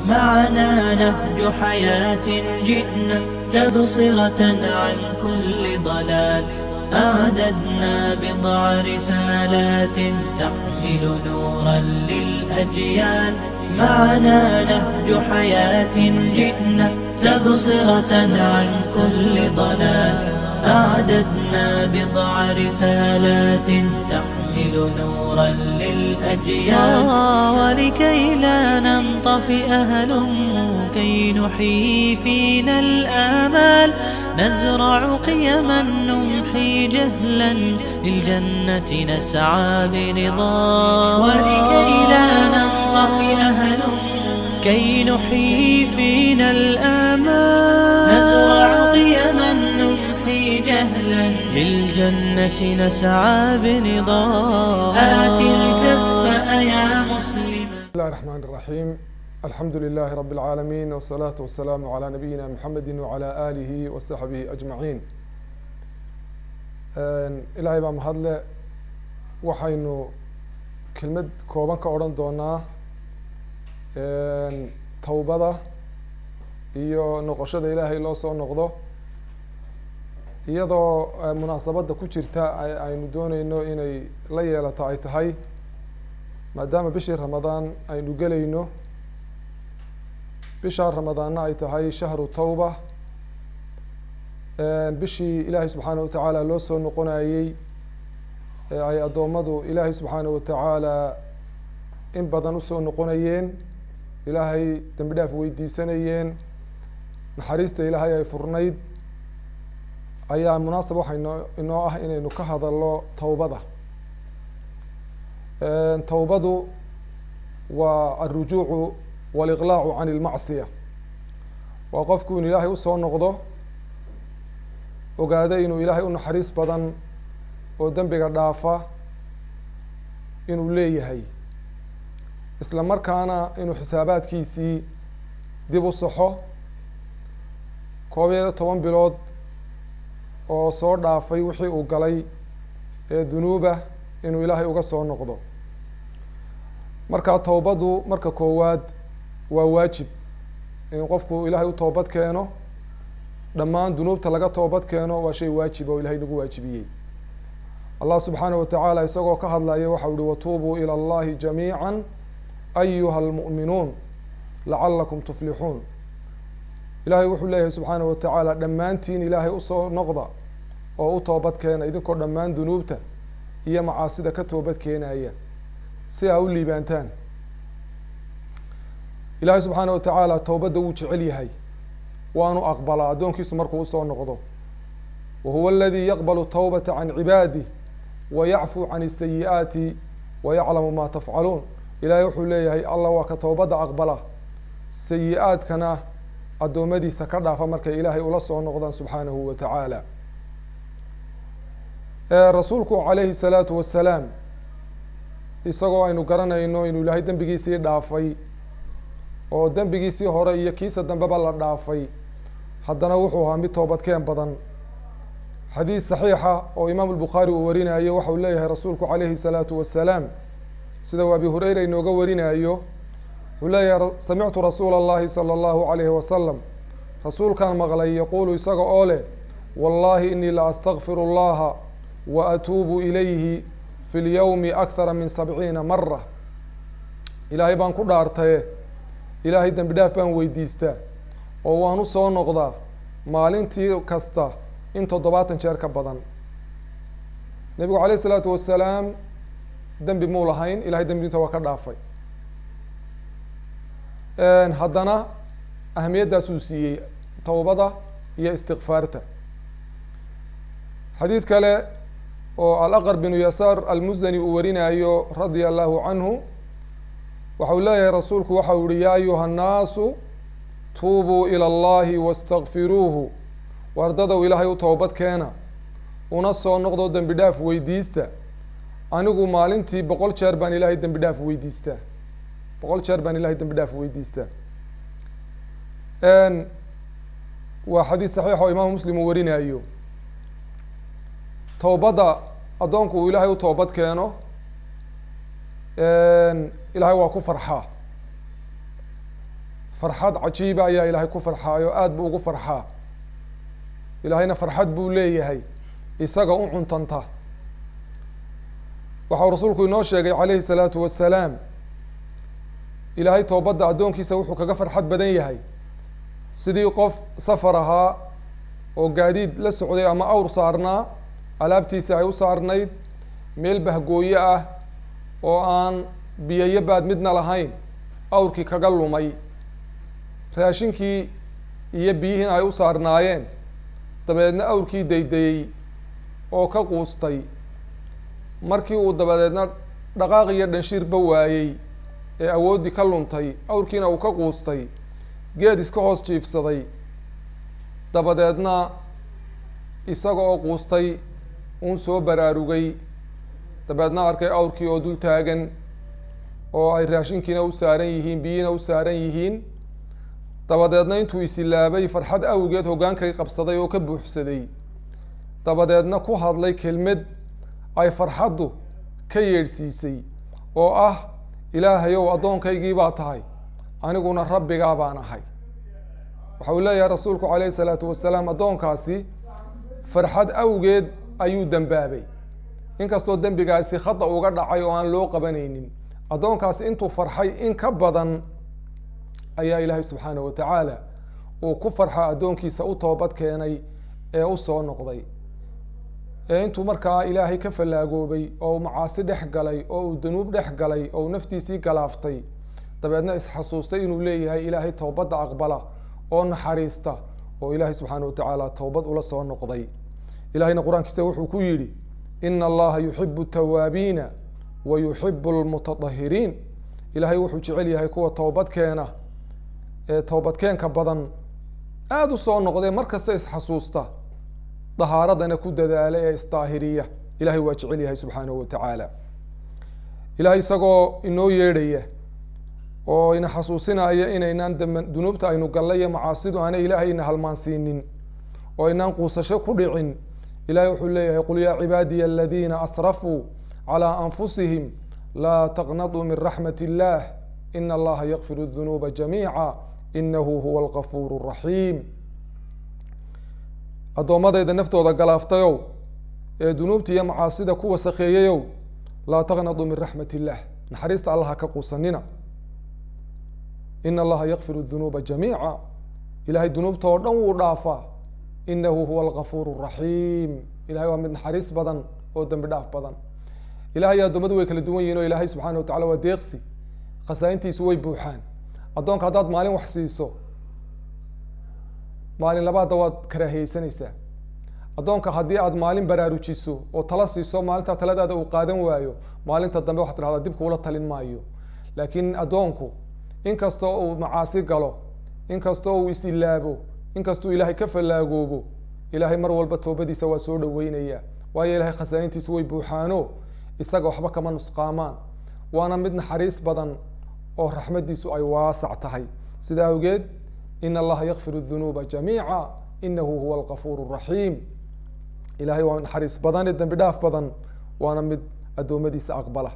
معنا نهج حياة جئنا تبصرة عن كل ضلال أعددنا بضع رسالات تحمل نورا للأجيال معنا نهج حياة جئنا تبصرة عن كل ضلال أعددنا بضع رسالات تحمل نورا للأجيال ولكي لا ننطفئ هلم كي نحيي فينا الآمال نزرع قيما نمحي جهلا للجنة نسعى برضا ولكي لا ننطفئ هلم كي نحيي فينا الآمال نزرع قيما نمحي جهلا للجنة نسعى برضا آت الكف يا مسلما بسم الله الرحمن الرحيم الحمد لله رب العالمين والصلاة والسلام على نبينا محمد وعلى آله وصحبه أجمعين ilaahay baa mahadle waxaynu kelmad kooban ka odhan doonaa towbada iyo noqoshada ilaahay loo soo noqdo iyadoo munaasabadda ku jirta aynu dooneyno inay la yeelato ay tahay maadaama bishii ramadaan aynu gelayno bishaa ramadaanna ay tahay shahru tawba bishii ilaahay subxaanaه watacaala loo soo noqonayey ee ay addoommadu ilaahay subxaanaه watacaala in badan usoo noqonayeen ilaahay dembi dhaaf weydiisanayeen naxariista ilaahay ay furnayd ayaa munaasab waxa inoo inoo ah inaynu ka hadalno towbada towbadu waa alrujuucu waliqlaacu can ilmacsiya waa qofku inu ilaahay usoo noqdo ogaado inuu ilaahay u naxariis badan oo dembiga dhaafa inuu leeyahay isla markaana inuu xisaabaadkiisii dib u saxo koob iyo toban bilood oo soo dhaafay wixii uu galay ee dunuuba inuu ilaahay uga soo noqdo marka towbadu marka koowaad waa waajib in qofku ilaahay u toobad keeno dhammaan dunuubta laga toobad keeno waa shay waajib oo ilahay nagu waajibiyey allah subxaanaه watacaala isagoo ka hadlaya waxau ihi watuubuu ilى اllahi jamiiعa ayuha اlmuؤminuun lacalakum tuflixuun ilahay wuxuu leeyahay subxaanaه watacaala dhammaantiin ilaahay usoo noqda oo u toobad keena idinkoo dhammaan dunuubta iyo macaasida ka toobad keenaya si aa u liibaantaan ilaahay subxaanaه watacaala towbadda wuu jecel yahay waanu aqbalaa addoonkiisu markuu usoo noqdo wa huwa aladii yaqbalu tawbata can cibaadih wa yacfuu can isayi'aati wa yaclamu ma tafcaluun ilaahay wuxuu leeyahay allah waa ka towbadda aqbala sayi-aadkana addoommadiisa ka dhaafa markay ilaahay ula soo noqdaan subxaanahu wa tacaala rasuulku calayhi salaatu wasalaam isagoo aynu garanayno inuu ilaahay dembigiisii dhaafay oo dembigiisii hore iyo kiisa dambeba la dhaafay haddana wuxuu ahaa mid toobadkeen badan xadiis saxiixa oo imaam albukhaari uu warinayo waxau leeyahay rasuulku calayhi salaatu wasalaam sida uu abi hureyra inooga warinayo wuxuu leeyahay samictu rasuula allahi sala allahu calayhi wasalam rasuulkaan maqlay yaquulu isaga oo leh wallahi inii la astakfiru allaha wa atuubu ilayhi fi lyowmi akhara min sabciina mara ilaahay baan ku dhaartaye ilaahay dembi dhaaf baan weydiistaa oo waan usoo noqdaa maalintii kasta in toddobaatan jeer ka badan nebigu calayh isalaatu wasalaam dembi muu lahayn ilahay dembinta waa ka dhaafay haddana ahamiyaddaasuu siiyey towbada iyo istikfaarta xadiid kale oo alaqar binu yasaar almuzani uu warinayo radia allahu canhu waxau leeyahay rasuulku waxau yihi yaa ayuha annaasu tuubuu ilى اllahi wastakfiruuhu wardadow ilaahay u toobad keena una soo noqdo dembi dhaaf weydiista anigu maalintii boqol jeer baan ilaahay dembi dhaaf weydiistaa boqol jeer baan ilahay dembi dhaaf weydiistaa waa xadiis saxiix oo imaamu muslim uu warinayo towbadda addoonku uu ilaahay u toobad keeno ilaahay waa ku farxaa farxad cajiiba ayaa ilaahay ku farxaayo aada buu ugu farxaa ilaahayna farxad buu leeyahay isaga u cuntanta waxau rasuulku inoo sheegay calayhi salaatu wasalaam ilaahay toobadda addoonkiisa wuxuu kaga farxad badan yahay sidii qof safar ahaa oo gaadiid la socday ama awr saarnaa alaabtiisa ay u saarnayd meel bahgooye ah oo aan biyayo baad midna lahayn awrkii kaga lumay raashinkii iyo biyihiina ay u saarnaayeen dabadeedna awrkii daydayey oo ka quustay markii uu dabadeedna dhaqaaq iyo dhanshiirba waayey ee awooddii ka luntay awrkiina uu ka quustay geed iska hoos jiifsaday dabadeedna isaga oo quustay uun soo baraarugay dabeedna arkay awrkii oo dul taagan oo ay raashinkiina u saaran yihiin biyihiina u saaran yihiin dabadeedna intuu isilaabay farxad awgeed hoggaankay qabsaday oo ka buuxsaday dabadeedna ku hadlay kelmad ay farxaddu ka yeedhsiisay oo ah ilaahayow addoonkaygii baa tahay aniguna rabbigaa baan ahay waxa uu leeyahay rasuulku calayhi salaatu wasalaam addoonkaasi farxad awgeed ayuu dembaabay inkastoo dembigaasi khada uga dhacay oo aan loo qabanaynin addoonkaasi intuu farxay in ka badan ayaa ilaahay subxaanahu wa tacaala uu ku farxa addoonkiisa u toobad keenay ee u soo noqday ee intuu markaa ilaahay ka fallaagoobay oo uu macaasi dhex galay oo uu danuub dhex galay oo uu naftiisii galaaftay dabeedna isxasuustay inuu leeyahay ilaahay toobadda aqbala oo naxariista oo ilaahay subxaana wa tacaala toobad ula soo noqday ilahayna qur-aankiisa wuxuu ku yidhi ina allaha yuxibu tawaabiina wa yuxibu lmutatahiriin ilaahay wuxuu jecel yahay kuwa toobad keena ee toobadkeenka badan aada u soo noqdee mar kasta isxasuusta dahaaradana ku dadaala ee isdaahiriya ilahay waa jecel yahay subxaanahu wa tacaala ilahay isagoo inoo yeedhaya oo ina xasuusinaya inaynaan dam dunuubta aynu gallay iyo macaasidu aanay ilaahay ina halmaansiinin oo inaan quusasho ku dhicin ilahay wuxuu leeyahay qul yaa cibaadiya aladiina asrafuu calى anfusihim laa taqnatuu min raxmat illah ina allaha yakfir dunuuba jamiica inahu huwa algafuur الraxiim addoommadayda naftooda galaaftayow ee dunuubta iyo macaasida ku wasakheeyayow laa taqnatuu min raxmat illah naxariista allaha ka quusanina ina allaha yakfir dunuuba jamiica ilahay dunuubta oo dhan wuu dhaafaa inahu huwa algafuur الraxiim ilahay waa mid naxariis badan oo dembi dhaaf badan ilahay addoommadu way kala duwan yihin o ilaahay subxana wa tacala waa deeqsi khasaaintiisu way buuxaan addoonka haddaad maalin wax siiso maalin labaadda waad karaahiyeysanaysaa addoonka haddii aad maalin baraarujiso oo tala siiso maalintaa taladaada uu qaadan waayo maalinta dambe waxad tidhahdaa dib kuula talin maayo laakiin addoonku inkastoo uu macaasi galo inkastoo uu is-ilaabo inkastuu ilaahay ka fallaagoobo ilaahay mar walba toobadiisa waa soo dhaweynaya waayo ilahay khasaaintiisu way buuxaano isaga waxba kama nusqaamaan waana mid naxariis badan oo raxmaddiisu ay waasac tahay sida awgeed ina allaha yakfir dunuuba jamiica inahu huwa algafuur الraxiim ilahay waa naxariis badan ee dembi dhaaf badan waana mid addoommadiisa aqbala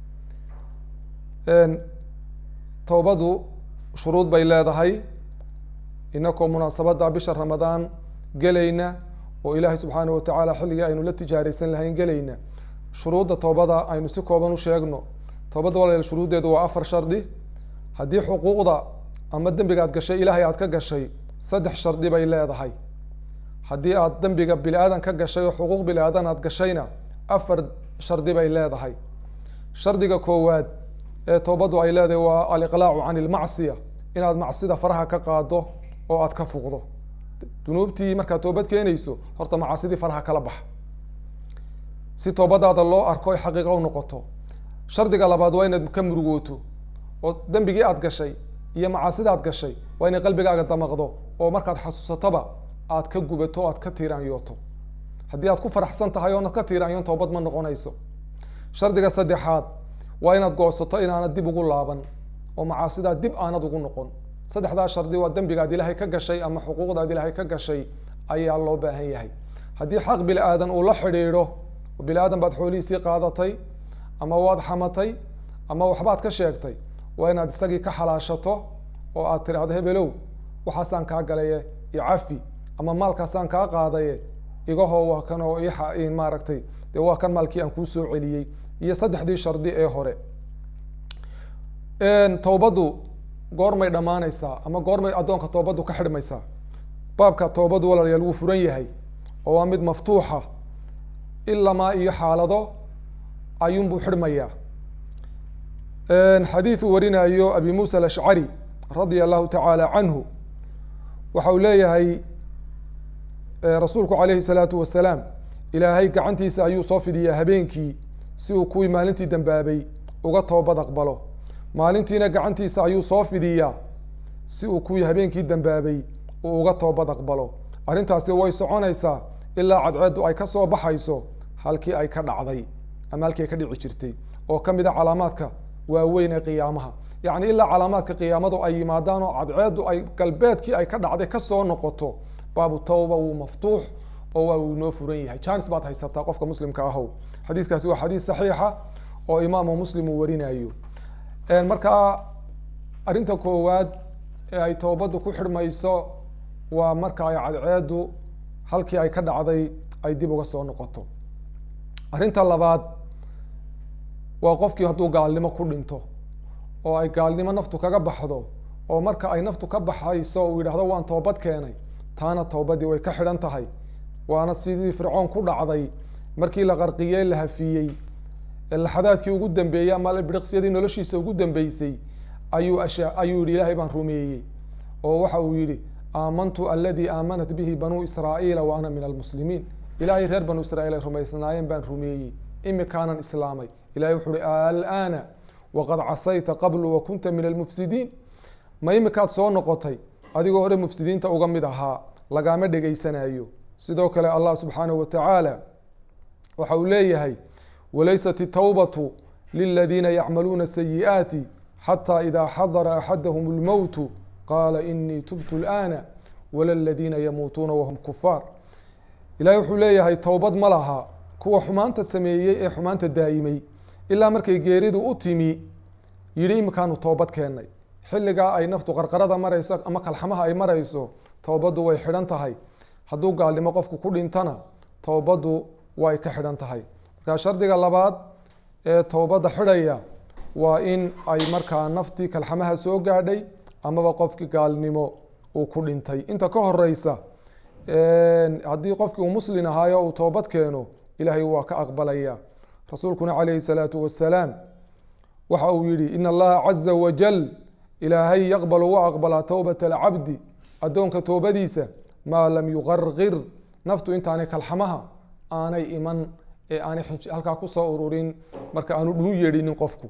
toobadu shuruud bay leedahay inakoo munaasabadda bisha ramadaan gelayna oo ilaahay subxaanaه wa tacaala xilligii aynu la tijaaraysan lahayn gelayna shuruudda toobada aynu si kooban u sheegno toobadda walaal shuruuddeedu waa afar shardi haddii xuquuqda ama dembiga aad gashay ilaahay aad ka gashay saddex shardi bay leedahay haddii aad dembiga bini aadan ka gashay oo xuquuq bini aadan aad gashayna afar shardi bay leedahay shardiga koowaad ee toobaddu ay leedahay waa aliqlaacu can ilmacsiya inaad macsida faraha ka qaado oo aad ka fuqdo dunuubtii markaad toobad keenayso horta macaasidii faraha kala baxa si toobadaada loo arko ay xaqiiqa u noqoto shardiga labaad waa inaad ka murugooto oo dembigii aad gashay iyo macaasida aad gashay waa inay qalbigaaga damaqdo oo markaad xasuusatoba aad ka gubato o aad ka tiiraanyooto haddii aad ku faraxsan tahay oonad ka tiiraanyoon toobad ma noqonayso shardiga saddexaad waa inaad goosato inaanad dib ugu laaban oo macaasidaa dib aanad ugu noqon saddexdaa shardi waa dembigaad ilaahay ka gashay ama xuquuqdaad ilaahay ka gashay ayaa loo baahan yahay haddii xaq bini aadan uu la xidhiidho oo bini aadan baad xoolihiisii qaadatay ama waad xamatay ama waxbaad ka sheegtay waa inaad isagii ka xalaashato oo aad tidhaahdo hebelow waxaasaan kaa galaye iyo cafi ama maalkaasaan kaa qaadaye igahoo waa kan oo i maaragtay dee waa kan maalkii aan kuu soo celiyey iyo saddexdii shardi ee hore towbaddu goormay dhammaanaysaa ama goormay addoonka toobaddu ka xidhmaysaa baabka toobaddu walaalayaal wuu furan yahay oo waa mid maftuuxa ilamaa iyo xaalado ayuunbuu xidhmayaa xadiid uu warinayo abi muusa alashcari radia allahu tacaala canhu waxa uu leeyahay rasuulku calayhi salaatu wasalaam ilaahay gacantiisa ayuu soo fidiyaa habeenkii si uu kuwii maalintii dambaabay uga toobad aqbalo maalintiina gacantiisa ayuu soo fidiyaa si uu kuwii habeenkii dambaabay uu uga toobad aqbalo arrintaasi way soconaysaa ilaa cadceeddu ay ka soo baxayso halkii ay ka dhacday ama halkii ay ka dhici jirtay oo ka mid a calaamaadka waaweyn ee qiyaamaha yacni ilaa calaamaadka qiyaamadu ay yimaadaan oo cadceeddu ay galbeedkii ay ka dhacday kasoo noqoto baabu tawba wuu maftuux oo waa uu inoo furan yahay janis baad haysataa qofka muslimka ahow xadiiskaasi waa xadiis saxiixa oo imaamu muslim uu warinayo markaa arrinta koowaad ee ay toobaddu ku xidhmayso waa marka ay cadceeddu halkii ay ka dhacday ay dib uga soo noqoto arrinta labaad waa qofkii hadduu gaalnimo ku dhinto oo ay gaalnimo naftu kaga baxdo oo marka ay naftu ka baxayso uu yidhahdo waan toobad keenay taana toobadii way ka xidhan tahay waana sidii fircoon ku dhacday markii la qarqiyey la hafiyey laxadaadkii ugu dambeeyey ama biriqsyadii noloshiisa ugu dambeysay ayuu asha ayuu yihi ilaahay baan rumeeyey oo waxa uu yihi aamantu aladii aamanat bihi banuu israa'iila wa ana min almuslimiin ilaahay reer banuu israiil ay rumaysnaayeen baan rumeeyey imikaanan islaamay ilahay wuxuu uhi alana waqad casayta qablu wa kunta min almufsidiin ma imikaad soo noqotay adigoo hore mufsidiinta uga mid ahaa lagaama dhegaysanayo sidoo kale allah subxaanahu wa tacaala waxa uu leeyahay walaysat itawbatu liladiina yacmaluuna sayi'aati xataa idaa xadara axadahum lmowtu qaala inii tubtu lana wala ladiina yamuutuuna wahum kufaar ilahay wuxuu leeyahay towbad ma laha kuwa xumaanta sameeyey ee xumaanta daa'imay ilaa markay geeridu u timi yidhi imikaanu toobad keennay xilligaa ay naftu qarqarada marayso ama kalxamaha ay marayso towbaddu way xidhan tahay hadduu gaalnimo qofku ku dhintana towbaddu way ka xidhan tahay markaa shardiga labaad ee towbadda xidhaya waa in ay markaa naftii kalxamaha soo gaadhay amaba qofkii gaalnimo uu ku dhintay inta ka horeysa haddii qofkii uu muslin ahaayo uu toobad keeno ilaahay waa ka aqbalaya rasuulkuna calayhi salaatu wasalaam waxa uu yihi in allaha caza wajal ilaahay yaqbalu wa aqbalaa towbata alcabdi addoonka toobadiisa maa lam yuqarqir naftu intaanay kalxamaha aanay iman ee aanay halkaa kusoo ururin marka aanu dhuu yeedhinin qofku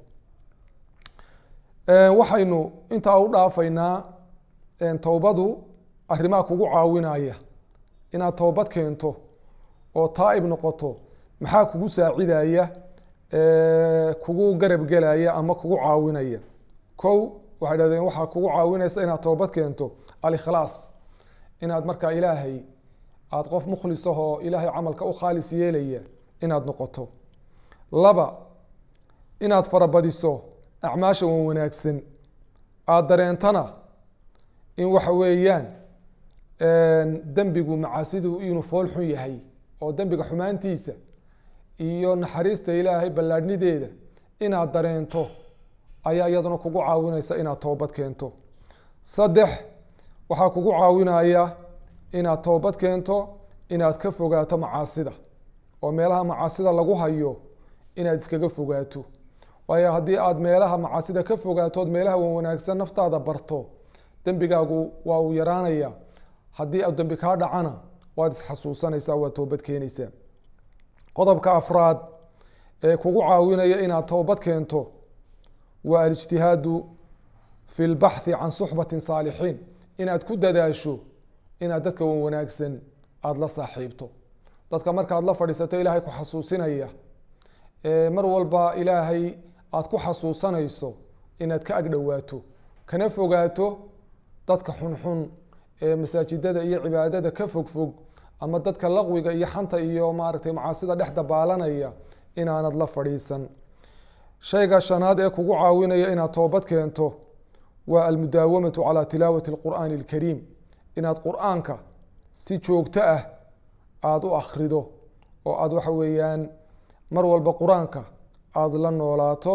waxaynu intaa u dhaafaynaa towbadu arrimaha kugu caawinaya inaad toobad keento oo taa'ib noqoto maxaa kugu saacidaya kugu garab gelaya ama kugu caawinaya kow waxay dhahdeen waxaa kugu caawinaysa inaad toobad keento alikhlaas inaad markaa ilaahay aada qof mukhlisahoo ilaahay camalka u khaalis yeelaya inaad noqoto laba inaad farabadiso acmaasha wan wanaagsan aada dareentana in waxa weeyaan dembigu macaasidu inuu fool xun yahay oo dembiga xumaantiisa iyo naxariista ilaahay ballaadhnideeda inaad dareento ayaa iyaduna kugu caawinaysa inaad toobad keento saddex waxaa kugu caawinaya inaad toobad keento inaad ka fogaato macaasida oo meelaha macaasida lagu hayo inaad iskaga fogaato waayo haddii aada meelaha macaasida ka fogaatood meelaha wan wanaagsan naftaada barto dembigaagu waa uu yaraanaya haddii a dembi kaa dhacana waad isxasuusanaysaa waad toobad keenaysaa qodobka afraad ee kugu caawinaya inaad toobad keento waa alijtihaadu fi lbaxthi can suxbati saalixiin inaad ku dadaasho inaad dadka wan wanaagsan aada la saaxiibto dadka markaad la fadhiisato ilaahay ku xasuusinaya mar walba ilaahay aada ku xasuusanayso inaad ka agdhowaato kana fogaato dadka xunxun ee masaajidada iyo cibaadada ka fogfog ama dadka laqwiga iyo xanta iyo maaragtay macaasida dhex dabaalanaya inaanad la fadhiisan shayga shanaad ee kugu caawinaya inaad toobad keento waa almudaawamatu calaa tilaawati اlqur'aani اlkariim inaad qur'aanka si joogto ah aada u akrido oo aada waxa weeyaan mar walba qur-aanka aada la noolaato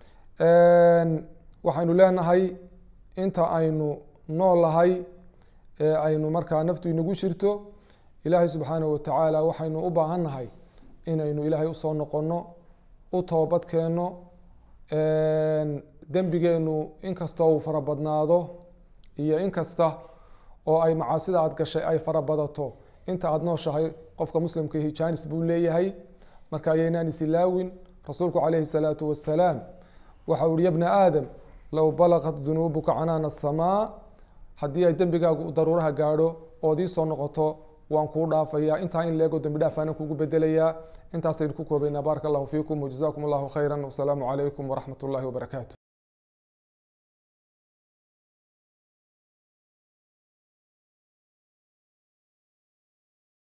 waxaynu leenahay inta aynu noolahay ee aynu markaa naftu inagu jirto ilaahay subxaanaه watacaala waxaynu u baahan nahay inaynu ilaahay usoo noqono u toobad keenno dembigeenu inkastoo uu fara badnaado iyo inkasta oo ay macaasida aad gashay ay fara badato inta aada nooshahay qofka muslimka hijaanis buu leeyahay marka ayaynaan isilaawin rasuulku calayhi الsalaatu wasalaam waxa u uhi ya bna aadam low balaqat dunuubuka canaana asamaa haddii ay dembigaagu daruuraha gaadho ood ii soo noqoto waan kuu dhaafayaa intaa in leego dembi dhaaf aanan kugu bedelayaa intaasaynu ku koobaynaa baaraka allahu fiikum wajazakum allahu khayra wasalaamu calaykum waraxmat ullahi wabarakaatu